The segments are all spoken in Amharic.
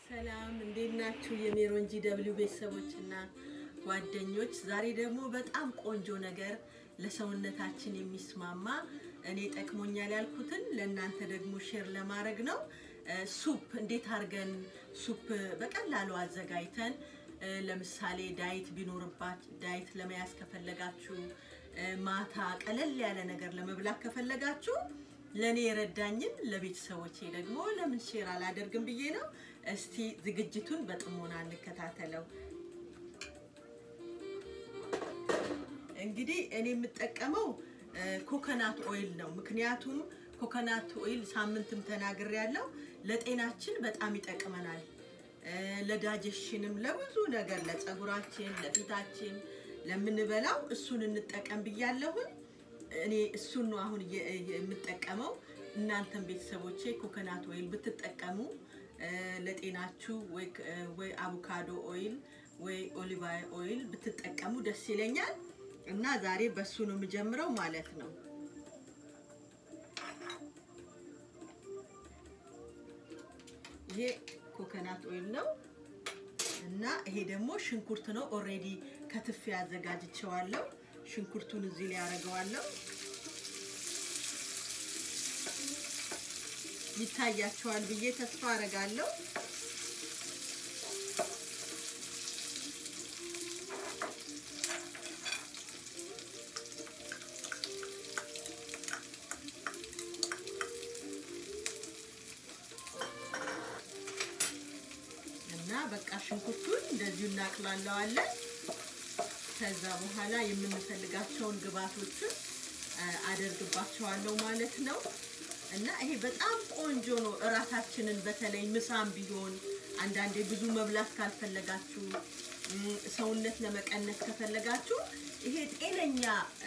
ሰላም እንዴት ናችሁ? የሜሮን ጂ ደብሊው ቤተሰቦች እና ጓደኞች፣ ዛሬ ደግሞ በጣም ቆንጆ ነገር ለሰውነታችን የሚስማማ እኔ ጠቅሞኛል ያልኩትን ለእናንተ ደግሞ ሼር ለማድረግ ነው። ሱፕ እንዴት አድርገን ሱፕ በቀላሉ አዘጋጅተን ለምሳሌ ዳይት ቢኖርባት ዳይት ለመያዝ ከፈለጋችሁ ማታ ቀለል ያለ ነገር ለመብላት ከፈለጋችሁ ለእኔ የረዳኝን ለቤተሰቦቼ ደግሞ ለምን ሼር አላደርግም ብዬ ነው። እስቲ ዝግጅቱን በጥሞና እንከታተለው። እንግዲህ እኔ የምጠቀመው ኮኮናት ኦይል ነው። ምክንያቱም ኮኮናት ኦይል ሳምንትም ተናግሬ ያለው ለጤናችን በጣም ይጠቅመናል። ለዳጀሽንም ለብዙ ነገር ለፀጉራችን፣ ለፊታችን ለምንበላው እሱን እንጠቀም ብያለሁኝ። እኔ እሱን ነው አሁን የምጠቀመው። እናንተም ቤተሰቦቼ ኮኮናት ኦይል ብትጠቀሙ ለጤናችሁ ወይ አቮካዶ ኦይል ወይ ኦሊቫ ኦይል ብትጠቀሙ ደስ ይለኛል እና ዛሬ በሱ ነው የምጀምረው ማለት ነው። ይሄ ኮኮናት ኦይል ነው እና ይሄ ደግሞ ሽንኩርት ነው። ኦሬዲ ከትፌ አዘጋጅቼዋለሁ። ሽንኩርቱን እዚህ ላይ አደርገዋለሁ። ይታያቸዋል ብዬ ተስፋ አደርጋለሁ። እና በቃ ሽንኩርቱን እንደዚሁ እናቅላለዋለን። ከዛ በኋላ የምንፈልጋቸውን ግብአቶችን አደርግባቸዋለሁ ማለት ነው። እና ይሄ በጣም ቆንጆ ነው። እራታችንን በተለይ ምሳም ቢሆን አንዳንዴ ብዙ መብላት ካልፈለጋችሁ፣ ሰውነት ለመቀነስ ከፈለጋችሁ ይሄ ጤነኛ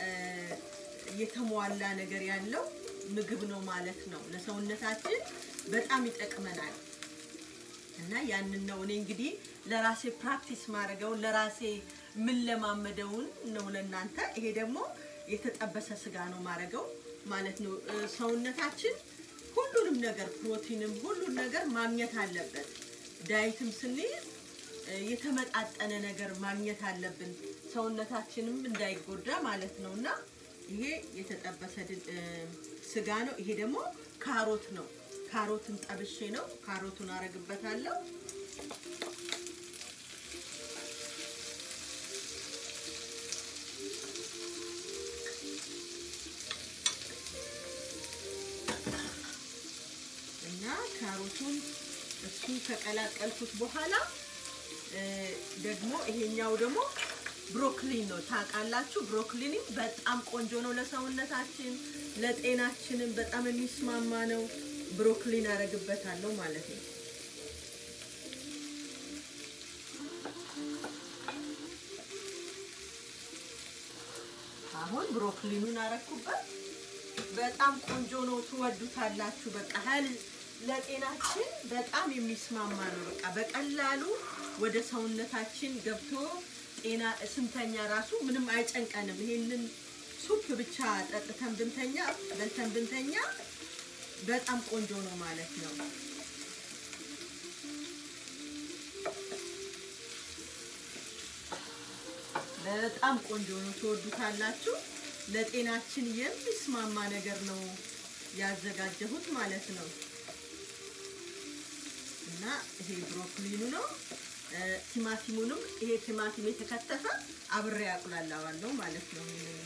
የተሟላ ነገር ያለው ምግብ ነው ማለት ነው። ለሰውነታችን በጣም ይጠቅመናል። እና ያንን ነው እኔ እንግዲህ ለራሴ ፕራክቲስ ማድረገውን ለራሴ ምን ለማመደውን ነው ለእናንተ። ይሄ ደግሞ የተጠበሰ ስጋ ነው ማድረገው ማለት ነው። ሰውነታችን ሁሉንም ነገር ፕሮቲንም ሁሉን ነገር ማግኘት አለበት። ዳይትም ስንይዝ የተመጣጠነ ነገር ማግኘት አለብን፣ ሰውነታችንም እንዳይጎዳ ማለት ነው። እና ይሄ የተጠበሰ ስጋ ነው። ይሄ ደግሞ ካሮት ነው። ካሮትን ጠብሼ ነው። ካሮቱን አረግበታለሁ። እና ካሮቱን እሱን ከቀላቀልኩት በኋላ ደግሞ ይሄኛው ደግሞ ብሮኮሊን ነው። ታውቃላችሁ፣ ብሮኮሊንም በጣም ቆንጆ ነው ለሰውነታችን፣ ለጤናችንም በጣም የሚስማማ ነው። ብሮኮሊን አረግበታለሁ ማለት ነው። አሁን ብሮኮሊኑን አረኩበት። በጣም ቆንጆ ነው፣ ትወዱታላችሁ። በቃ ሀል ለጤናችን በጣም የሚስማማ ነው። በቃ በቀላሉ ወደ ሰውነታችን ገብቶ ጤና ስንተኛ ራሱ ምንም አይጨንቀንም። ይሄንን ሱፕ ብቻ ጠጥተን ብንተኛ በልተን ብንተኛ በጣም ቆንጆ ነው ማለት ነው። በጣም ቆንጆ ነው፣ ትወዱታላችሁ። ለጤናችን የሚስማማ ነገር ነው ያዘጋጀሁት ማለት ነው። እና ይሄ ብሮኮሊኑ ነው። ቲማቲሙንም ይሄ ቲማቲም የተከተፈ አብሬ ያቁላላዋለሁ ማለት ነው።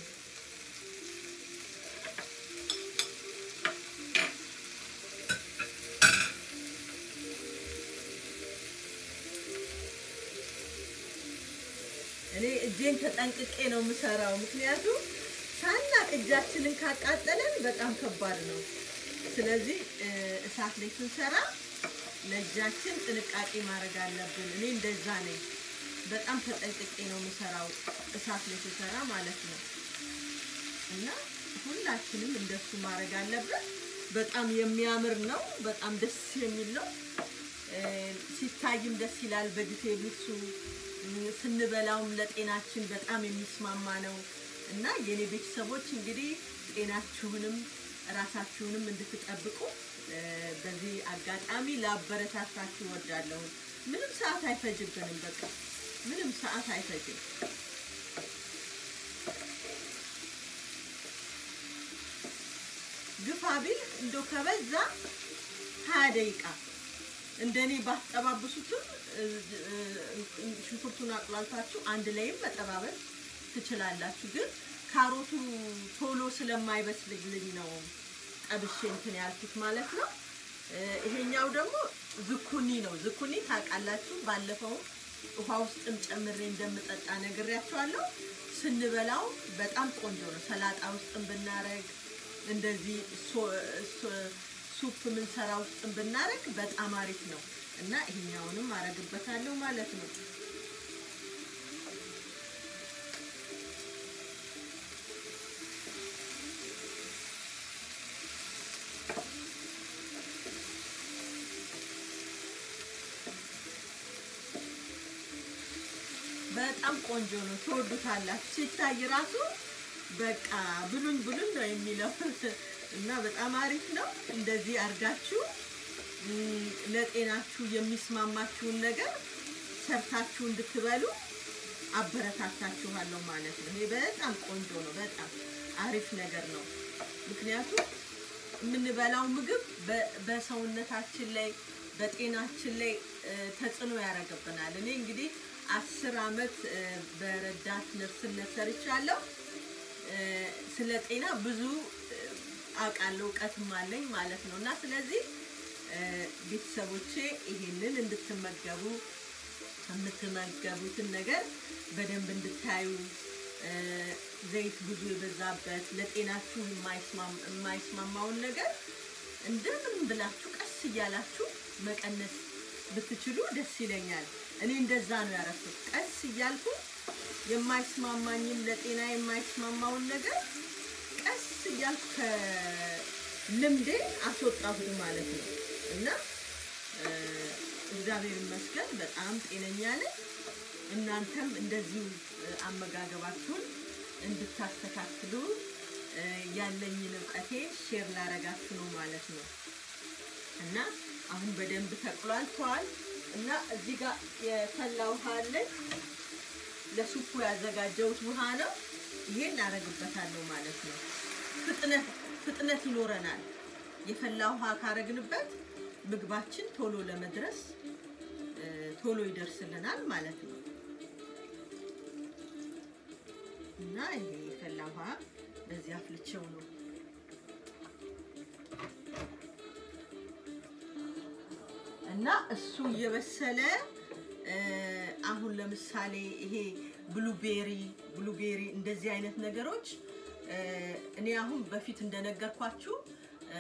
እኔ እጄን ተጠንቅቄ ነው የምሰራው፣ ምክንያቱም ሳናቅ እጃችንን ካቃጠለን በጣም ከባድ ነው። ስለዚህ እሳት ላይ ስንሰራ ለእጃችን ጥንቃቄ ማድረግ አለብን። እኔ እንደዛ ነኝ። በጣም ተጠንቅቄ ነው የምሰራው እሳት ላይ ስሰራ ማለት ነው። እና ሁላችንም እንደሱ ማድረግ አለብን። በጣም የሚያምር ነው። በጣም ደስ የሚል ነው። ሲታይም ደስ ይላል። በጊዜብሱ ስንበላውም ለጤናችን በጣም የሚስማማ ነው እና የኔ ቤተሰቦች እንግዲህ ጤናችሁንም ራሳችሁንም እንድትጠብቁ እ፣ በዚህ አጋጣሚ ላበረታታችሁ እወዳለሁ። ምንም ሰዓት አይፈጅብንም። በቃ ምንም ሰዓት አይፈጅም። ግፋ ቢል እንደው ከበዛ ሀያ ደቂቃ እንደኔ ባትጠባብሱትም እ፣ እ፣ ሽንኩርቱን አቁላልታችሁ አንድ ላይም መጠባበስ ትችላላችሁ። ግን ካሮቱ ቶሎ ስለማይበስልልኝ ነው ጠብሼ እንትን ያልኩት ማለት ነው። እ፣ ይሄኛው ደግሞ ዝኩኒ ነው። ዝኩኒ ታውቃላችሁ፣ ባለፈው ውሃ ውስጥም ጨምሬ እንደምጠጣ ነግሬያችኋለሁ። ስንበላው በጣም ቆንጆ ነው። ሰላጣ ውስጥም ብናረግ እንደዚህ ሶ- ሶ- ሱፕ ምንሰራ ውስጥም ብናረግ በጣም አሪፍ ነው እና ይሄኛውንም አረግበታለሁ ማለት ነው። በጣም ቆንጆ ነው። ትወዱታላችሁ። ሲታይ ራሱ በቃ ብሉኝ ብሉኝ ነው የሚለው እና በጣም አሪፍ ነው። እንደዚህ አድርጋችሁ ም፣ ለጤናችሁ የሚስማማችሁን ነገር ሰርታችሁ እንድትበሉ አበረታታችኋለሁ ማለት ነው። ይሄ በጣም ቆንጆ ነው። በጣም አሪፍ ነገር ነው። ምክንያቱም የምንበላው ምግብ በ- በሰውነታችን ላይ በጤናችን ላይ እ፣ ተጽዕኖ ያደርግብናል። እኔ እንግዲህ አስር አመት እ፣ በረዳት ነርስነት ሰርቻለሁ። እ፣ ስለ ጤና ብዙ እ፣ አውቃለሁ፣ እውቀትም አለኝ ማለት ነው እና ስለዚህ እ፣ ቤተሰቦቼ ይሄንን እንድትመገቡ የምትመገቡትን ነገር በደንብ እንድታዩ እ፣ ዘይት ብዙ የበዛበት ለጤናችሁ የማይስማም- የማይስማማውን ነገር እንደምንም ብላችሁ ቀስ እያላችሁ መቀነስ ብትችሉ ደስ ይለኛል። እኔ እንደዛ ነው ያረኩት። ቀስ እያልኩ የማይስማማኝም ለጤና የማይስማማውን ነገር ቀስ እያልኩ ከልምዴ አስወጣሁት ማለት ነው እና እ፣ እግዚአብሔር ይመስገን በጣም ጤነኛ ነኝ። እናንተም እንደዚሁ እ፣ አመጋገባችሁን እንድታስተካክሉ እ፣ ያለኝን እውቀቴ ሼር ላረጋችሁ ነው ማለት ነው እና አሁን በደንብ ተቁላልተዋል እና እዚህ ጋር የፈላ ውሃ አለኝ። ለሱፑ ያዘጋጀሁት ውሃ ነው። ይሄን አረግበታለሁ ማለት ነው። ፍጥነት ፍጥነት ይኖረናል። የፈላ ውሃ ካረግንበት ምግባችን ቶሎ ለመድረስ እ፣ ቶሎ ይደርስልናል ማለት ነው እና ይሄ የፈላ ውሃ በዚህ አፍልቼው ነው እና እሱ እየበሰለ እ፣ አሁን ለምሳሌ ይሄ ብሉቤሪ ብሉቤሪ እንደዚህ አይነት ነገሮች እ፣ እኔ አሁን በፊት እንደነገርኳችሁ እ፣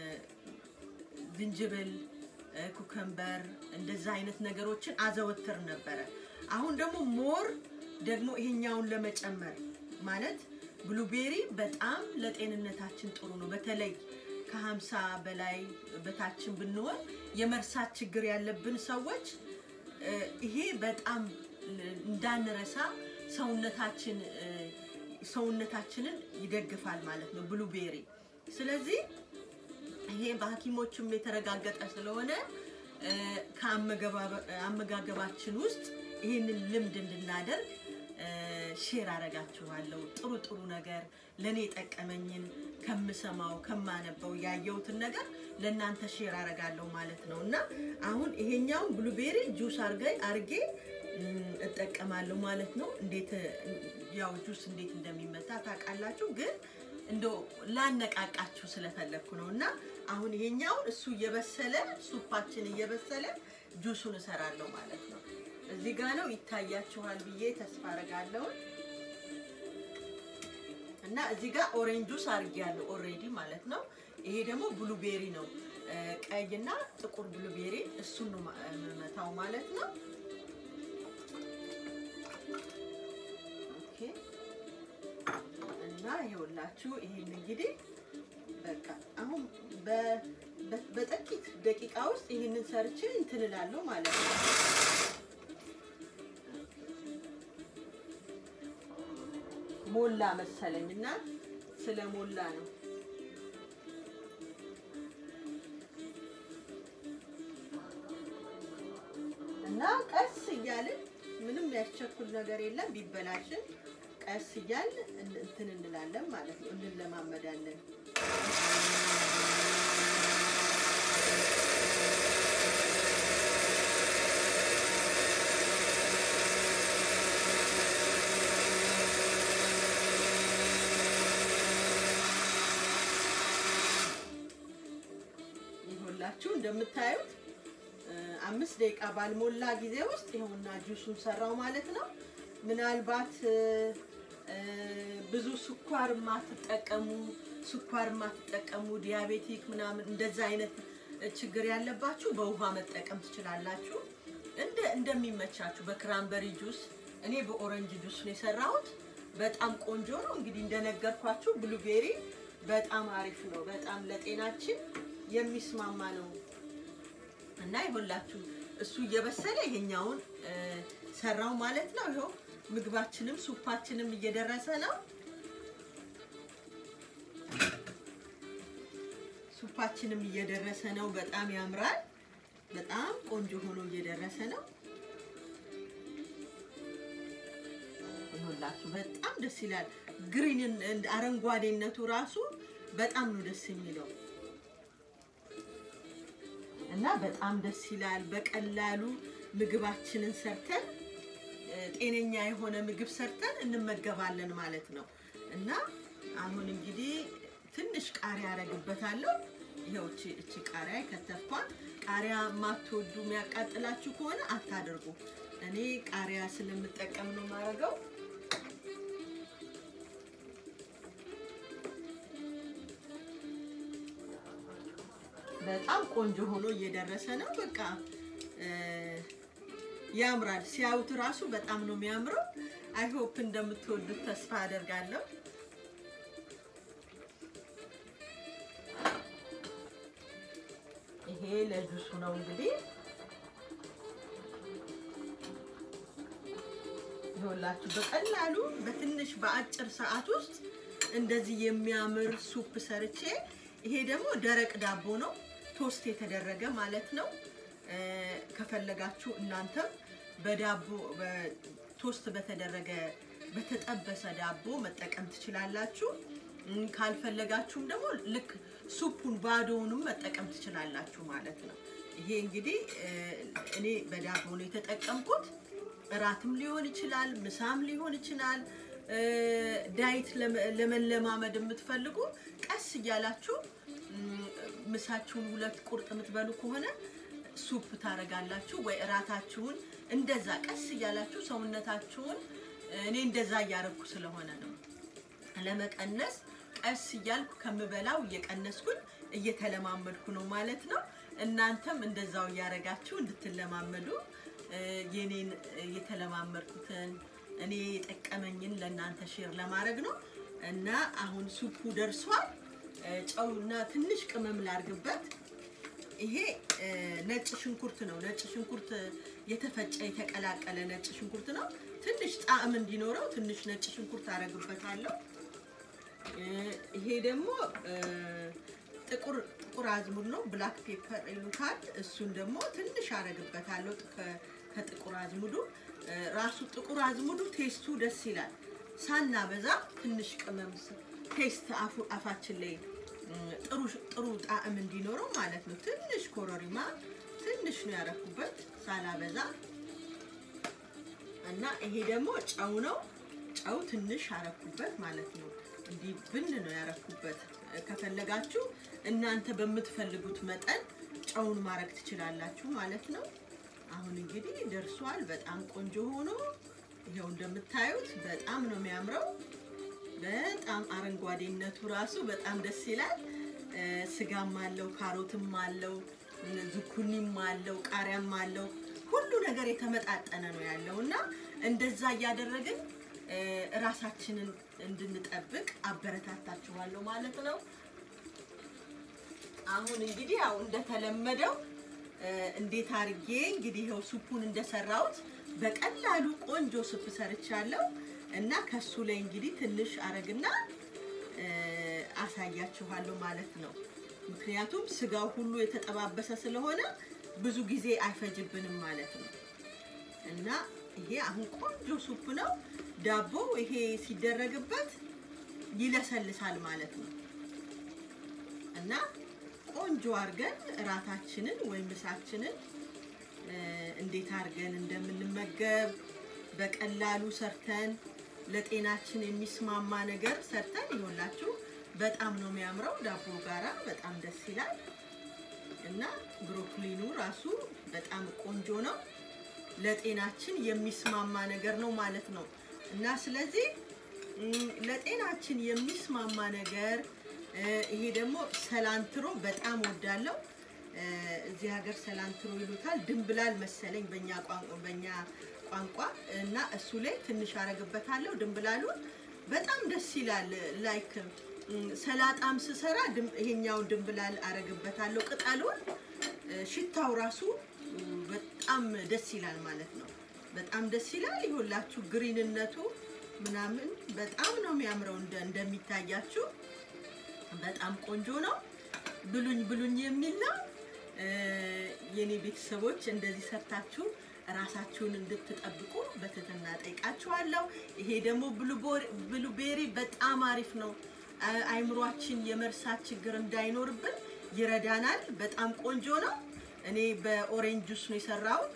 ዝንጅብል፣ እ፣ ኩከምበር እንደዛ አይነት ነገሮችን አዘወትር ነበረ። አሁን ደግሞ ሞር ደግሞ ይሄኛውን ለመጨመር ማለት ብሉቤሪ በጣም ለጤንነታችን ጥሩ ነው። በተለይ ከሀምሳ በላይ በታችን ብንሆን የመርሳት ችግር ያለብን ሰዎች እ፣ ይሄ በጣም እንዳንረሳ ሰውነታችን እ፣ ሰውነታችንን ይደግፋል ማለት ነው ብሉቤሪ። ስለዚህ ይሄ በሐኪሞችም የተረጋገጠ ስለሆነ እ፣ ከአመገባበ- አመጋገባችን ውስጥ ይህንን ልምድ እንድናደርግ እ፣ ሼር አረጋችኋለሁ። ጥሩ ጥሩ ነገር ለእኔ የጠቀመኝን ከምሰማው ከማነበው ያየሁትን ነገር ለእናንተ ሼር አረጋለሁ ማለት ነው እና አሁን ይሄኛውን ብሉቤሪ ጁስ አርገ አርጌ እም፣ እጠቀማለሁ ማለት ነው። እንዴት እ፣ ያው ጁስ እንዴት እንደሚመታ ታውቃላችሁ፣ ግን እንደው ላነቃቃችሁ ስለፈለግኩ ነው እና አሁን ይሄኛውን እሱ እየበሰለ ሱፓችን እየበሰለ ጁሱን እሰራለሁ ማለት ነው። እዚህ ጋ ነው ይታያችኋል ብዬ ተስፋ አረጋለሁ። እና እዚህ ጋር ኦሬንጅ ጁስ አድርጌያለሁ ኦሬዲ ማለት ነው። ይሄ ደግሞ ብሉቤሪ ነው፣ እ፣ ቀይና ጥቁር ብሉቤሪ እሱን ነው ማ- የምመታው ማለት ነው። ኦኬ እና ይኸውላችሁ ይሄን እንግዲህ በቃ አሁን በ- በ- በጥቂት ደቂቃ ውስጥ ይህንን ሰርቼ እንትን እላለሁ ማለት ነው። ሞላ መሰለኝ እና ስለ ሞላ ነው። እና ቀስ እያልን ምንም ያስቸኩል ነገር የለም። ቢበላሽን ቀስ እያልን እን- እንትን እንላለን ማለት ነው፣ እንለማመዳለን። ይሁላችሁ እንደምታዩት እ፣ አምስት ደቂቃ ባልሞላ ጊዜ ውስጥ ይኸውና ጁሱን ሰራው ማለት ነው። ምናልባት እ፣ እ፣ ብዙ ስኳር የማትጠቀሙ ስኳር የማትጠቀሙ ዲያቤቲክ ምናምን እንደዛ አይነት ችግር ያለባችሁ በውሃ መጠቀም ትችላላችሁ። እንደ እንደሚመቻችሁ በክራንበሪ ጁስ፣ እኔ በኦረንጅ ጁስ ነው የሰራሁት። በጣም ቆንጆ ነው። እንግዲህ እንደነገርኳችሁ ብሉቤሪ በጣም አሪፍ ነው። በጣም ለጤናችን የሚስማማ ነው እና ይኸውላችሁ እሱ እየበሰለ ይሄኛውን እ፣ ሰራው ማለት ነው። ይኸው ምግባችንም ሱፓችንም እየደረሰ ነው። ሱፓችንም እየደረሰ ነው። በጣም ያምራል። በጣም ቆንጆ ሆኖ እየደረሰ ነው። ይኸውላችሁ በጣም ደስ ይላል። ግሪን አረንጓዴነቱ ራሱ በጣም ነው ደስ የሚለው እና በጣም ደስ ይላል። በቀላሉ ምግባችንን ሰርተን እ፣ ጤነኛ የሆነ ምግብ ሰርተን እንመገባለን ማለት ነው። እና አሁን እንግዲህ ትንሽ ቃሪያ አረግበታለሁ። ይኸው እቺ እቺ ቃሪያ ከተፍኳት። ቃሪያ የማትወዱ የሚያቃጥላችሁ ከሆነ አታደርጉ። እኔ ቃሪያ ስለምጠቀም ነው የማደርገው። በጣም ቆንጆ ሆኖ እየደረሰ ነው። በቃ እ፣ ያምራል። ሲያዩት ራሱ በጣም ነው የሚያምረው። አይ ሆፕ እንደምትወዱት ተስፋ አደርጋለሁ። ይሄ ለጁሱ ነው እንግዲህ ይኸውላችሁ በቀላሉ በትንሽ በአጭር ሰዓት ውስጥ እንደዚህ የሚያምር ሱፕ ሰርቼ ይሄ ደግሞ ደረቅ ዳቦ ነው ቶስት የተደረገ ማለት ነው። እ፣ ከፈለጋችሁ እናንተም በዳቦ በ- ቶስት በተደረገ በተጠበሰ ዳቦ መጠቀም ትችላላችሁ። እም፣ ካልፈለጋችሁም ደግሞ ልክ ሱፑን ባዶውንም መጠቀም ትችላላችሁ ማለት ነው። ይሄ እንግዲህ እ፣ እኔ በዳቦ ነው የተጠቀምኩት። እራትም ሊሆን ይችላል፣ ምሳም ሊሆን ይችላል። እ፣ ዳይት ለመ- ለመለማመድ የምትፈልጉ ቀስ እያላችሁ እም፣ ምሳችሁን ሁለት ቁርጥ የምትበሉ ከሆነ ሱፕ ታረጋላችሁ ወይ እራታችሁን እንደዛ ቀስ እያላችሁ ሰውነታችሁን እኔ እንደዛ እያረግኩ ስለሆነ ነው ለመቀነስ ቀስ እያልኩ ከምበላው እየቀነስኩኝ እየተለማመድኩ ነው ማለት ነው። እናንተም እንደዛው እያረጋችሁ እንድትለማመዱ እ፣ የኔን እየተለማመድኩትን እኔ የጠቀመኝን ለእናንተ ሼር ለማድረግ ነው እና አሁን ሱፑ ደርሷል። እ፣ ጨውና ትንሽ ቅመም ላርግበት። ይሄ እ፣ ነጭ ሽንኩርት ነው። ነጭ ሽንኩርት የተፈጨ የተቀላቀለ ነጭ ሽንኩርት ነው። ትንሽ ጣዕም እንዲኖረው ትንሽ ነጭ ሽንኩርት አረግበታለሁ። እ፣ ይሄ ደግሞ እ፣ ጥቁር ጥቁር አዝሙድ ነው፣ ብላክ ፔፐር ይሉታል። እሱን ደግሞ ትንሽ አረግበታለሁ ከ- ከጥቁር አዝሙዱ እ፣ ራሱ ጥቁር አዝሙዱ ቴስቱ ደስ ይላል። ሳናበዛ ትንሽ ቅመም ስ- ቴስት አፉ አፋችን ላይ እም፣ ጥሩ ጥሩ ጣዕም እንዲኖረው ማለት ነው። ትንሽ ኮረሪማ ትንሽ ነው ያረኩበት ሳላበዛ እና ይሄ ደግሞ ጨው ነው። ጨው ትንሽ አረኩበት ማለት ነው። እንዲህ ብን ነው ያረኩበት። ከፈለጋችሁ እናንተ በምትፈልጉት መጠን ጨውን ማድረግ ትችላላችሁ ማለት ነው። አሁን እንግዲህ ደርሷል። በጣም ቆንጆ ሆኖ ይኸው እንደምታዩት በጣም ነው የሚያምረው። በጣም አረንጓዴነቱ ራሱ በጣም ደስ ይላል። እ፣ ስጋም አለው፣ ካሮትም አለው፣ ዝኩኒም አለው፣ ቃሪያም አለው። ሁሉ ነገር የተመጣጠነ ነው ያለው እና እንደዛ እያደረግን እ፣ ራሳችንን እንድንጠብቅ አበረታታችኋለሁ ማለት ነው። አሁን እንግዲህ ያው እንደተለመደው እ፣ እንዴት አርጌ እንግዲህ ይኸው ሱፑን እንደሰራሁት በቀላሉ ቆንጆ ሱፕ ሰርቻለሁ እና ከሱ ላይ እንግዲህ ትንሽ አረግና እ፣ አሳያችኋለሁ ማለት ነው። ምክንያቱም ስጋው ሁሉ የተጠባበሰ ስለሆነ ብዙ ጊዜ አይፈጅብንም ማለት ነው። እና ይሄ አሁን ቆንጆ ሱፕ ነው። ዳቦ ይሄ ሲደረግበት ይለሰልሳል ማለት ነው እና ቆንጆ አድርገን እራታችንን ወይም ምሳችንን እንዴት አድርገን እንደምንመገብ በቀላሉ ሰርተን ለጤናችን የሚስማማ ነገር ሰርተን ይሆላችሁ። በጣም ነው የሚያምረው። ዳቦ ጋራ በጣም ደስ ይላል እና ብሮኮሊኑ ራሱ በጣም ቆንጆ ነው። ለጤናችን የሚስማማ ነገር ነው ማለት ነው እና ስለዚህ ለጤናችን የሚስማማ ነገር ይሄ ደግሞ ሰላንትሮ በጣም ወዳለው እዚህ ሀገር ሰላንትሮ ይሉታል። ድንብላል መሰለኝ በእኛ ቋንቋ በእኛ ቋንቋ እና እሱ ላይ ትንሽ አረግበታለሁ። ድንብላሉን በጣም ደስ ይላል። ላይክ ሰላጣም ስሰራ ይሄኛውን ድንብላል አረግበታለሁ። ቅጠሉን ሽታው ራሱ በጣም ደስ ይላል ማለት ነው። በጣም ደስ ይላል። ይሁላችሁ ግሪንነቱ ምናምን በጣም ነው የሚያምረው እንደሚታያችሁ በጣም ቆንጆ ነው። ብሉኝ ብሉኝ የሚል ነው። የኔ ቤተሰቦች እንደዚህ ሰርታችሁ ራሳችሁን እንድትጠብቁ በትህትና ጠይቃችኋለሁ። ይሄ ደግሞ ብሉቤሪ በጣም አሪፍ ነው። አይምሯችን የመርሳት ችግር እንዳይኖርብን ይረዳናል። በጣም ቆንጆ ነው። እኔ በኦሬንጅ ጁስ ነው የሰራሁት።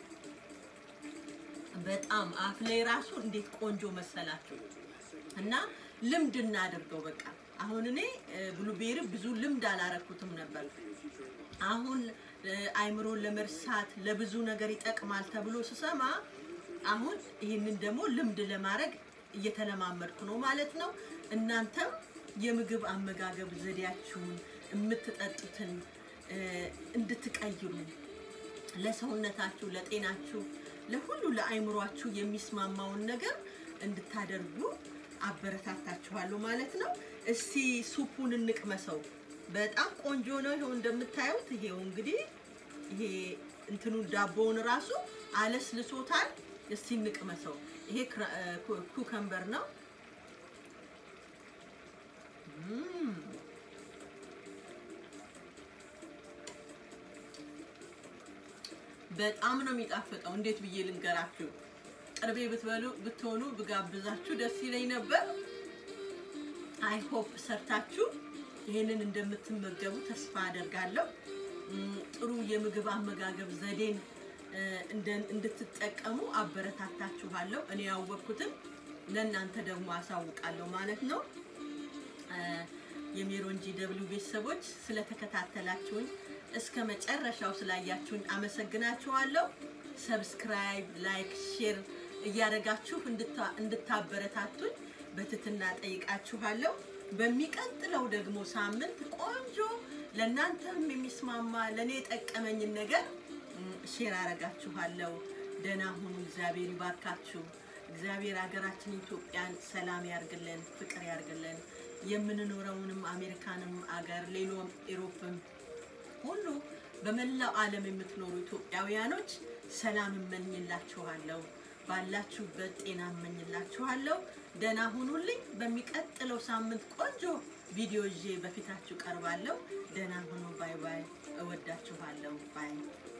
በጣም አፍ ላይ ራሱ እንዴት ቆንጆ መሰላችሁ እና ልምድ እናድርገው በቃ አሁን እኔ ብሉቤሪ ብዙ ልምድ አላረኩትም ነበር። አሁን አይምሮን ለመርሳት ለብዙ ነገር ይጠቅማል ተብሎ ስሰማ አሁን ይህንን ደግሞ ልምድ ለማድረግ እየተለማመድኩ ነው ማለት ነው። እናንተም የምግብ አመጋገብ ዘዴያችሁን የምትጠጡትን እንድትቀይሩ ለሰውነታችሁ፣ ለጤናችሁ፣ ለሁሉ ለአይምሯችሁ የሚስማማውን ነገር እንድታደርጉ አበረታታችኋለሁ ማለት ነው። እስቲ ሱፑን እንቅመሰው። በጣም ቆንጆ ነው። ይኸው እንደምታዩት ይሄው እንግዲህ ይሄ እንትኑ ዳቦውን ራሱ አለስልሶታል። እስቲ እንቅመሰው። ይሄ ኩከምበር ነው። በጣም ነው የሚጣፍጠው። እንዴት ብዬ ልንገራችሁ? ቅርቤ ብትበሉ ብትሆኑ ብጋብዛችሁ ደስ ይለኝ ነበር። አይ ሆፕ ሰርታችሁ ይህንን እንደምትመገቡ ተስፋ አደርጋለሁ። ጥሩ የምግብ አመጋገብ ዘዴን እንድትጠቀሙ አበረታታችኋለሁ። እኔ ያወቅኩትን ለእናንተ ደግሞ አሳውቃለሁ ማለት ነው። የሜሮን ጂ ደብሊው ቤተሰቦች ስለተከታተላችሁኝ እስከ መጨረሻው ስላያችሁኝ አመሰግናችኋለሁ። ሰብስክራይብ፣ ላይክ፣ ሼር እያደረጋችሁ እንድታበረታቱኝ በትትና ጠይቃችኋለሁ። በሚቀጥለው ደግሞ ሳምንት ቆንጆ ለእናንተም የሚስማማ ለእኔ የጠቀመኝን ነገር ሼር አረጋችኋለሁ። ደህና ሁኑ። እግዚአብሔር ይባርካችሁ። እግዚአብሔር ሀገራችን ኢትዮጵያን ሰላም ያርግልን፣ ፍቅር ያርግልን። የምንኖረውንም አሜሪካንም አገር ሌሎም ኤሮፕም ሁሉ በመላው ዓለም የምትኖሩ ኢትዮጵያውያኖች ሰላም እመኝላችኋለሁ። ባላችሁበት ጤና እመኝላችኋለሁ። ደህና ሁኑልኝ። በሚቀጥለው ሳምንት ቆንጆ ቪዲዮ ይዤ በፊታችሁ ቀርባለሁ። ደህና ሁኑ። ባይ ባይ። እወዳችኋለሁ። ባይ